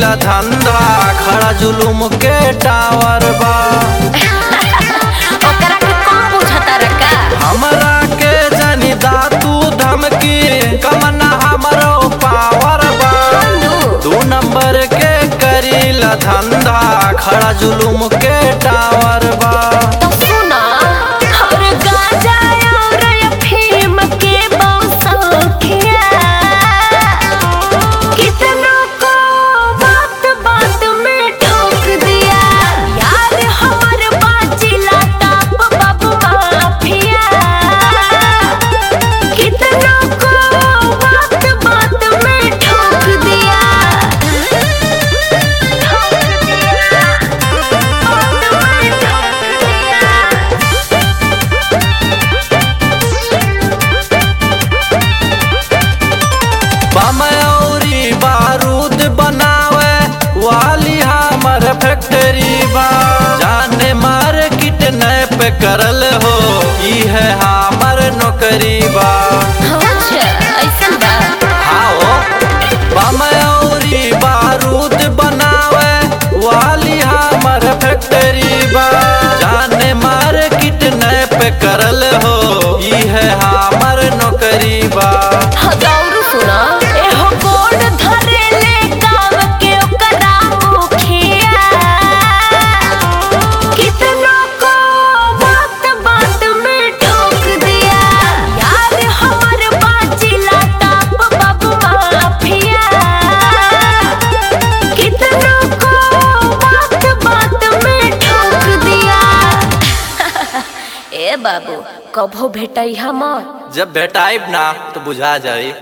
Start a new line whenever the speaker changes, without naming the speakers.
करीला धंधा खड़ा जुलुम के टावर बा
ओकरा के कौन बुझता रका
हमरा के जनी दातू धमकी कमना हमरो पावर बा दू नंबर के करीला धंधा खड़ा जुलुम के टावर बा
तो सुना और गाजा और अफीम के बौसखिया कितनों को बात बात में ठोक दिया यार हमर बाजिला टाप बाबू माफिया कितनों को बात बात में ठोक दिया ठोक दिया बात में ठोक दिया
बम औरी बारूद बनावे वाली हमर फैक्ट्री बा जाने मार्केट नैप करल हो ई है हमर नौकरी बा
अच्छा ऐसन बा
आओ बम औरी बारूद बनावे वाली हमर फैक्ट्री बा जाने मार्केट नैप करल हो ई है हमर नौकरी बा
हजारू सुना एहो बोर्ड धरे ले काम के ओकरा मुखिया कितनों को बात बात में ठोक दिया यार हमर बाजिला टाप बाबू माफिया कितनों को बात बात में ठोक दिया ए बाबू कभो भेटई हमर
जब भेटाइब ना तो बुझा जाई